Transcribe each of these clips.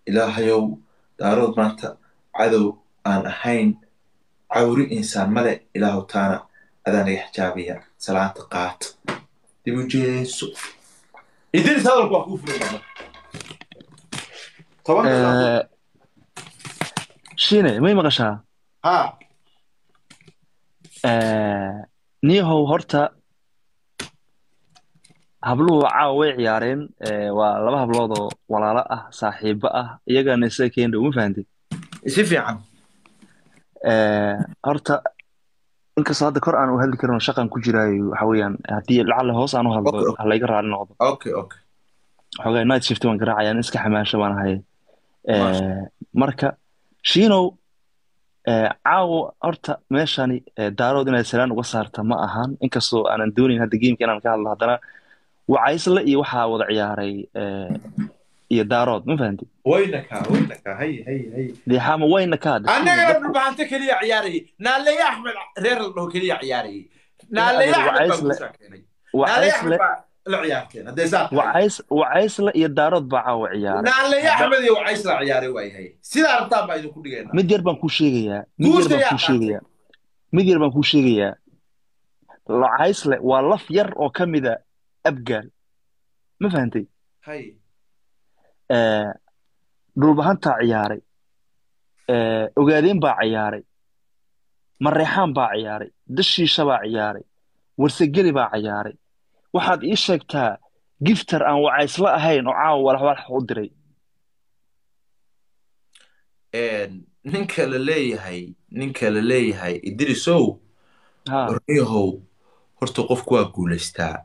ilaahayow daarood maanta cadow aan ahayn cawri insaan male ilaahu taana adaa naga xijaabaya salaanta qaato dib u jeeso idris hadalku waa kuu furan toban Eh, shine may maqashaa ha Eh, niyahow horta habluhu caawa way ciyaareen Eh, waa laba hablood oo walaalo ah saaxiibo ah iyagana isaga keenda uma fahantay si fiican Eh, horta inkastoo hadda kor aan u hadli karin oo shaqan ku jiraayo waxa weeyaan haddii lacalla hoos aan u hadlo Okay. ha layga raali noqdo okay okay xogaa night shift waan garaacaya in iska xamaasho baan ahay Eh, Masha. marka shiinow eh, caawo horta meeshani eh, daarood inaad salaan uga saarta ma ahan inkastoo aanan doonayn hadda geemka inaan ka hadlo haddana wacaysle iyo waxaa wada ciyaaray eh, iyo daarood ma fahanti wayna kaa wayna kaa hay hay hay dee xaama wayna ka hadda annagana dhulbahante keliya ciyaarayay naaleeye axmed reer la dhaho keliya ciyaarayay naaleeye Adiga axmed baa Wacaysle- guushaa keenay naaleeye axmed wacaysle baa la ciyaarteen haddee saa tahay wacays wacaysle iyo daarood baa caawa ciyaaray naaleeye axmed iyo wacaysla ciyaaray waayahay sidaa rabtaan baa idinku dhigaynaa mid yar baan kuu sheegayaa mid yar Guusha baan yaa kuu sheegayaa mid yar baan kuu sheegayaa wacaysle waa laf yar oo ka mida abgaal ma fahantay hay Eh, dhulbahantaa ciyaaray Eh, ogaadeen baa ciyaaray mareexaan baa ciyaaray dashiisha baa ciyaaray warsageli baa ciyaaray waxaad ii sheegtaa giftar aan wacaysla ahayn oo caawa walax walax u diray ninka la leeyahay ninka la leeyahay idrisow ha warniyahow horta qofku waa guulaystaa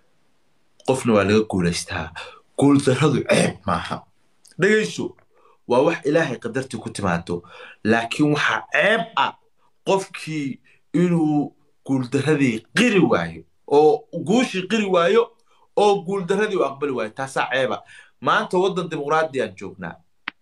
qofna waa laga guulaystaa guuldarradu ceeb maaha dhegayso waa wax ilaahay qadartii ku timaado laakiin waxaa ceeb ah qofkii inuu guuldarradii qiri waayo oo guushii qiri waayo oo guuldarradii u aqbali waayo taasaa ceeba maanta waddan dimuqraadiyaan joognaa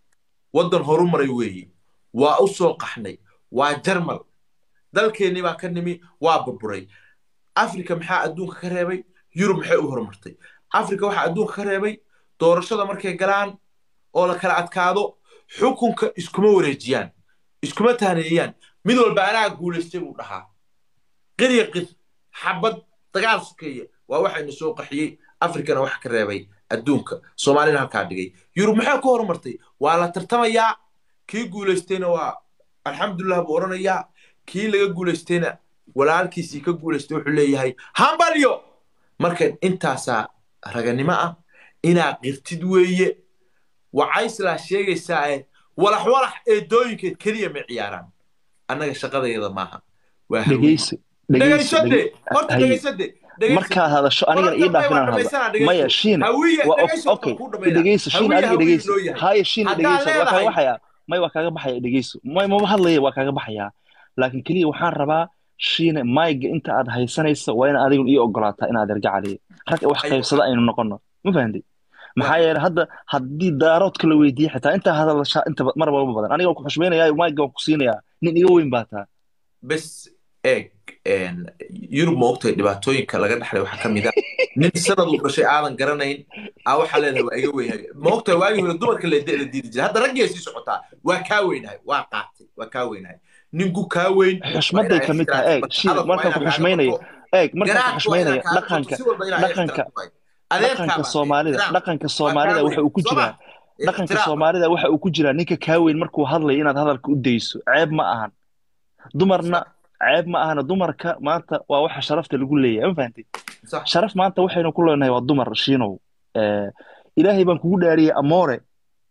waddan horumaray weeye waa u soo qaxnay waa jarmal dalkeennii baa ka nimi waa burburay afrika maxaa adduunka ka reebay yurub maxay u horumartay afrika waxaa adduunka ka reebay doorashada markay galaan oo la kala adkaado xukunka iskuma wareejiyaan iskuma tahneeyaan mid walba anaa guulaystay buu dhahaa qirya qir xabad dagaal sokeeye waa waxayna soo qaxiyey afrikana wax ka reebay adduunka soomaalina halkaa dhigay yurub maxay ku horumartay waa la tartamayaa kii guulaystayna waa alxamdulilah buu odhanayaa kii laga guulaystayna walaalkiisii ka guulaystay wuxuu leeyahay hambalyo marka intaasaa raganimo ah inaa qirtid weeye wacayslaa sheegaysaa ee walax walax eedooyinkeed keliya ma ciyaaraan annaga shaqadayada maaha waa hawe dhegeyso dhegeyso dhegaysade dhege- horta haye dhegaysade dhegayso markaad hadasho anigana ii dhaaf inaan hadlo maya shiine hawiye waa dhegayso okay kuu dhamayna dhegeyso shiine hawiye adiga hawiye dhegeyso loo yahay haye shiine haddaad dhegeyso waa kaaga leedahay baxaya may waa kaaga baxaya dhegeyso may mama hadlaya waa kaaga baxaya laakiin keliya waxaan rabaa shiine mayga inta aad haysanayso waa inaad adigun ii ogolaataa inaad ergacaliyo rag wax Ay, qaybsada aynu noqono ma fahanti maxaa waa yeelay hadda haddii daaroodka la weydiiye xitaa intaa hadalshaa inta ba- mar walba badan aniga waan ku xushmaynayaa mayga waan ku siinayaa nin iga weyn baa taa bes eeg een, yurub ma ogtahay dhibaatooyinka laga dhaxlay waxaa ka mid a nin sanad uu dhashay aadan garanayn aa waxaa leedahay waa iga weynhay ma ogtahay waagii hore dumarka la la diidi jiray hadda raggii ay sii socotaa waa kaa weynahay waa qaatay waa kaa weynahay ninku kaa weyn waa xushmaday inaa ka mid tahay eeg ixtiraafto shiine hadalku waa markaan inaa ku kaaga xushmaynayo bato eeg markaan ku garaadku waa inaa xushmaynayo kaaga bato dhaqanka si walba inaa dhaqanka ixtiraafto waay adeerkaa dhaqanka baa soomaalida ixtiraam dhaqanka waa kaa soomaalida waxa weyn uu ku soo jiraa ma dhaqanka ixtiraam soomaalida waxa uu ku jiraa ninka kaa weyn markuu hadlayo inaad hadalka u dayso ceeb ma ahan dumarna sax ceeb ma ahana dumarka maanta waa waxa sharafta lagu leeyahay ma fahantay sax sharaf maanta waxaynu ku leenahay waa dumar shiinow Eh, ilaahay baan kugu dhaariyey amoore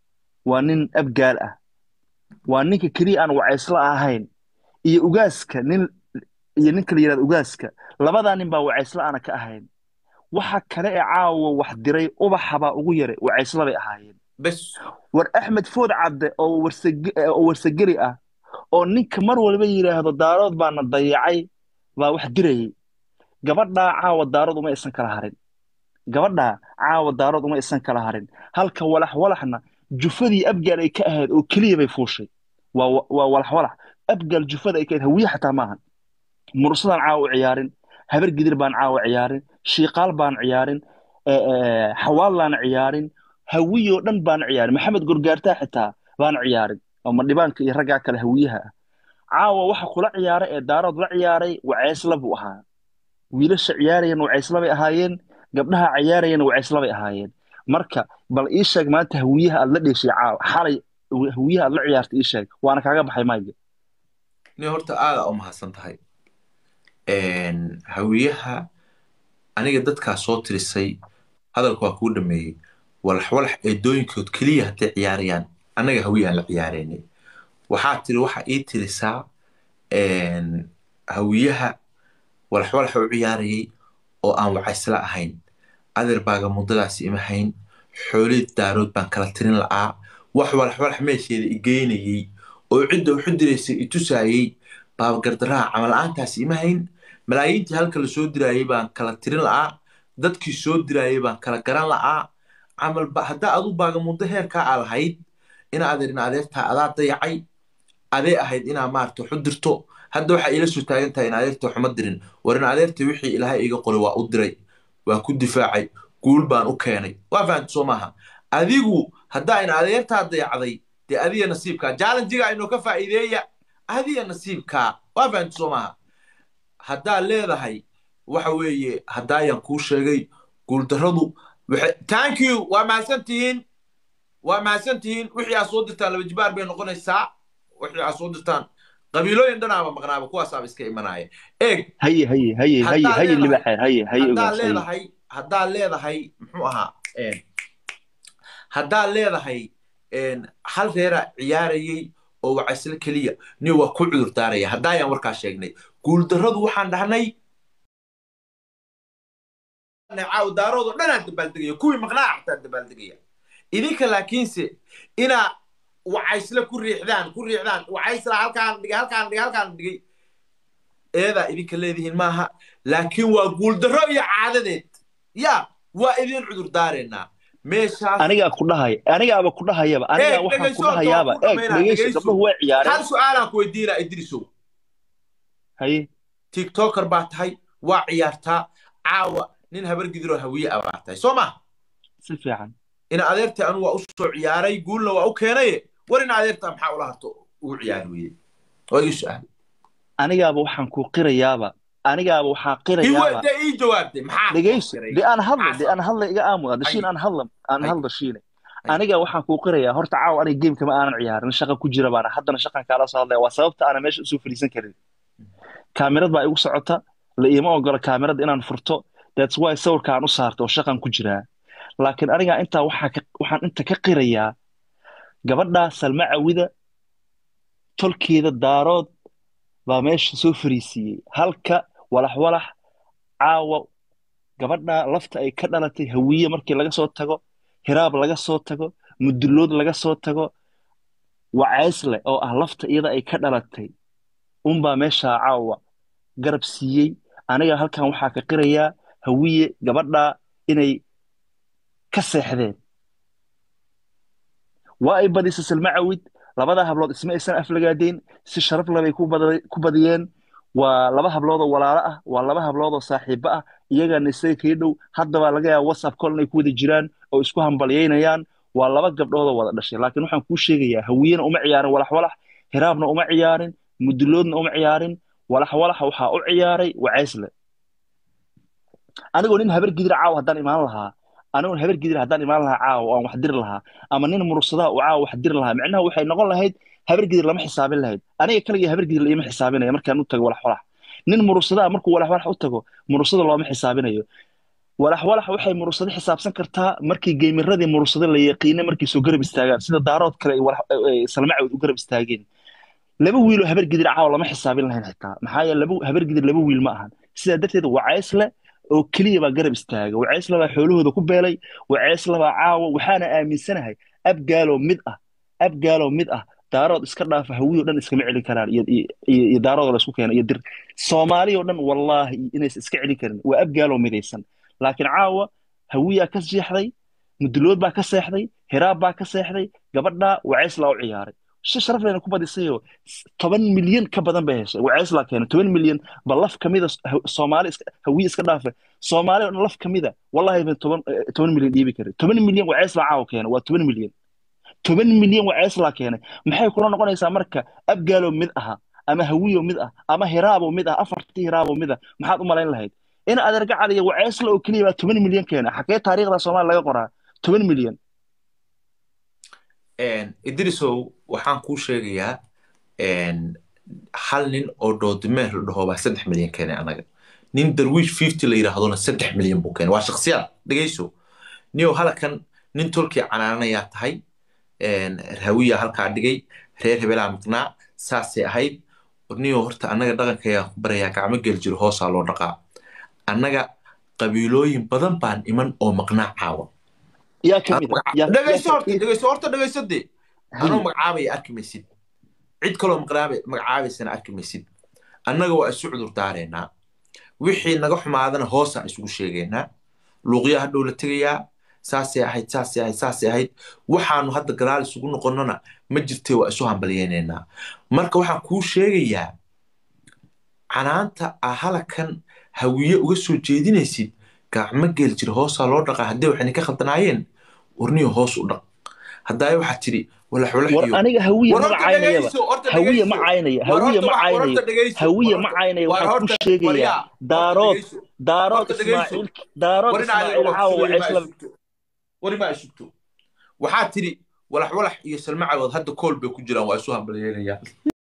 waa nin abgaal ah waa ninka keliya aan wacaysla ahayn iyo ugaaska nin iyo ninka la yidhahdo ugaaska labadaa nin baa wacaysla aana ka ahayn waxa kale ee caawa wax diray ubaxa baa ugu yaray wacaysla bay ahaayeen bes war axmed food cadde oo warsage oo warsageli ah oo ninka mar walba yidhaahdo daarood baana dayacay baa wax dirayay gabadhaa caawa daarood uma isan kala harin gabadhaa caawa daarood uma isan kala harin halka walax walaxna jufadii abgaal ay ka ahayd oo keliya bay fuushay waa waa walax walax abgaal jufada ay ka ahayd hawiye xataa maahan mursadaan caawa u ciyaarin habar gidir baan caawa ciyaarin shiiqaal baan ciyaarin xawaalaan ciyaarin hawiyoo dhan baan ciyaarin maxamed gorgaartaa xitaa baan ciyaarin oo madhibaanka iyo raggaa kale hawiyaha ah caawa waxa kula ciyaaray ee daarood la ciyaaray waceysla buu ahaa wiilasha ciyaarayana waceysla bay ahaayeen gabdhaha ciyaarayana waceysla bay ahaayeen marka bal ii sheeg maanta hawiyaha aad la dheeshay caawa xalay hawiyaha aad la ciyaartay ii sheeg waana kaaga baxay mayga ni horta aada u mahadsan tahay hawiyaha aniga dadkaa soo tirisay hadalka waa kuu dhameeyey walax walax eedooyinkood keliya hadday ciyaarayaan annaga hawiyahan la ciyaareynay waxaa tiri waxaa ii tirisaa hawiyaha walax walaxa u ciyaarayay oo aan wacaysla ahayn adeer baaga muddadaas ima hayn xoolid daarood baan kala tirin la'aa wax walax walax meesheeda i geynayey oo cidda uxu diraysay i tusaayey baabagardaraha camal-aantaas ima hayn malaayiintii halka la soo diraayey baan kala tirin la'aa dadkii soo diraayey baan kala garan la'aa camal haddaa adu baaga muddo heerkaa aa lahayd ina adeerin adeertaa adaa dayacay adee ahayd inaa maarata waxu dirto hadda waxaa iila soo taagan tahay in adeerta waxuma dirin war in adeerta wixii ilaahay iga qoray waa u diray waa ku difaacay guul baan u keenay waa fahamta soo maaha adigu haddaa in adeertaa dayacday dee adiga nasiibkaa jaalanjiga inoo ka faa'iideeya adiga nasiibkaa waa fahamta soo maaha haddaa leedahay waxa weeye haddaayaan kuu sheegay guuldarradu thank you waa mahadsan tihiin waa mahadsan tihiin wixii aad soo dirtaan laba jibaar bay noqonaysaa wixii aad soo dirtaan qabiilooyin dhanaaba maqnaaba kuwaasaaba iska imanaya eeg haye haye haye haye haye libaxeer haye haye haddaa ogaas haye leedahay haddaa leedahay muxuu ahaa haddaa leedahay hal reera ciyaarayay oo wacaysle keliya ni waa ku cudur daaraya haddaayaan warkaa sheegnay guuldarradu waxaan dhahnay caaw daaroodoo dhanaan dabaaldegaya kuwii maqnaa xataa dabaaldegaya idinka laakiinse inaa wacaysle ku riixdaan ku riixdaan wacaysla halkaan dhigay halkaan dhigay halkaan dhigay eedaa idinka leedihiin maaha laakiin waa guuldarro iyo caadadeed ya waa idin cudur daareenaa meeshaas anigaa ku dhahaya anigaaba ku dhahayaba anigaa Eeg, waxaan ku dhegeyso, dhahayaaba waan ku eeg dhamaynaa, dhegeyso dhegeyso. gabdhuhu way hal ciyaareen su-aalaan ku weydiinaa idrisow haye tiktoker baa tahay waa ciyaartaa caawa nin habar gidiroo hawiye ah baa tahay soo ma si fiican ina adeerta anu waa u soo ciyaaray guulna waa u keenaye war ina adeerta maxaa ula harto ugu ciyaari weyey waa ii su-aal anigaaba waxaan ku qirayaaba anigaaba waxaa ii qirayaaba weyda ii jawaabtay maxaa dhegeyso kiray? de aan hadla Maxaa de aan hadla iga aamuda dashiin Haye. aan hadla aan Haye. hadla shiine Haye. aniga waxaan kuu qirayaa horta caawa aniga geemka ma aanan ciyaarin shaqa ku jira baana haddana shaqan kaala soo hadlaya waa sababta aanan meesha usoo fadhiisan karin kaamirad baa igu socota la iima ogola kaamirada inaan furto that's why sawirka aan u saarto oo shaqan ku jiraa laakiin aniga intaa waxaa ka waxaan inta ka qirayaa gabadha salma cawida tolkeeda daarood baa meesha soo fariisiiyey halka walax walax caawa gabadha lafta ay ka dhalatay hawiye markii laga soo tago hiraab laga soo tago mudullood laga soo tago wacaysle oo ah lafta iyada ay ka dhalatay unbaa meeshaa caawa garab siiyey aniga halkan waxaa ka qirayaa hawiye gabadha inay ka seexdeen waa ay badisay salma cawid labada hablood isma aysan aflagaadeyn si sharaf labay ku bada- ku badiyeen waa laba hablood oo walaalo ah waa laba hablood oo saaxiibo ah iyagana isaga kaga dhow haddaba laga yaaba whatsapp call inay ku wada jiraan oo isku hambalyaynayaan waa laba gabdhood oo wada dhashay laakiin waxaan kuu sheegayaa hawiyena uma ciyaarin walax walax hiraabna uma ciyaarin mudulloodna uma ciyaarin walax walaxa waxaa u ciyaaray wacaysle anigoo nin habar gidir caawa haddaan imaan lahaa anigoo habar gidir haddaan imaan lahaa caawa oo aan wax diri lahaa ama nin murusadaa uu caawa wax diri lahaa micnaha waxay noqon lahayd habar gidir lama xisaabin lahayd aniga kaliya habar gidir laiima xisaabinaya markaan u tago walax walax nin murusadaa markuu walax walax u tago murusada looma xisaabinayo walax walax waxay murusado xisaabsan kartaa markii geemiradii murusado la yaqiina markay soo garab istaagaan sida daarood kale ay walax- ay salma cawd u garab istaageen laba wiil oo habar gidir caawa lama xisaabin lahayn xitaa maxaa yeele laba habar gidir laba wiil ma ahan sidaa darteed wacaysle oo keliya baa garab istaaga wacaysle baa xoolahooda ku beelay wacaysle baa caawa waxaana aaminsanahay abgaaloo mid ah abgaaloo mid ah daarood iska dhaafa hawiyoo dhan iskama celin karaan iyo iyo- iyo iyo daarood la isku keena iyo dir soomaaliyoo dhan wallaahi inaysan iska celin karin waa abgaaloo midaysan laakiin caawa hawiyaa ka seexday mudulood baa ka seexday hiraab baa ka seexday gabadhaa wacaysla u ciyaaray si sharaf lehna ku badisay oo toban milyan ka badan bay heshay waceys laa keenay toban milyan ba laf kamida soomaali iska hawiye iska dhaafe soomaali oo dhan laf kamida wallahi ban toban eh, toban milyan dhiibi karin toban milyan waceys laa caawa keenay waa toban milyan toban milyan waceys laa keenay maxay kula noqonaysaa marka abgaalo mid aha ama hawiyo mid ah ama hiraabo mid ah afartii hiraabo mid ah maxaad u malayn lahayd in adeerga caliya waceysla oo keliya baa toban milyan keena xagee taariikhda soomaaliya laga qoraa toban milyan idrisow waxaan kuu sheegayaa hal nin oo doodimeer la dhaho baa saddex milyan keenay anaga nin darwiish fifty la yidhaahdona saddex milyan buu keenay waa shaksiyad dhegayso niyow halakan nin tolkii canaanayaa tahay hawiya halkaa dhigay reer hebelaa maqnaa saasay ahayd niyow horta annaga dhaqankayaa ku barayaa gacmo geli jiro hoosaa loo dhaqaa annaga qabiilooyin badan baan iman oo maqnaa caawa yaa kamid ah yaa- yaa dhegayso horta kamid- dhegayso horta dhegayso de anoo Haye. magacaabaya arki maysid cid kaloo maqnaaba- magacaabaysana arki maysid annaga waa isu cudur daareynaa wixii naga xumaadana hoosaan isugu sheegaynaa luuqyaa hadhow la tegayaa saasay ahayd saasay ahayd saasay ahayd waxaanu hadda gadaal isugu noqonnona ma jirtee waa isu hambalyaynaynaa marka waxaan kuu sheegayaa canaanta ah halakan hawiye uga soo jeedinaysid gacmo geel jira hoosaa loo dhaqaa haddii waxayna ka khaldanaayeen warniyo hoos u dhaq haddaay waxaa tidhi walax walax war iyo aniga hawiye war ma horta caynayaba dhegayso horta hawiye ma dhegayso caynaya war hawiye horta ma wax war caynayo horta dhegayso hawiye war ma horta caynayo war waxaan ku horta sheegayaa waryaa horta daarood dhegayso daarood horta dhegayso ismaaciil daarood war in adiga ismaaciil waa caawa kusugaya ma waceysla ay sugto war ma ay sugto waxaa tidhi walax walax iyo salmacagood hadda kool bay ku jiraan waa isu hambalyeynayaan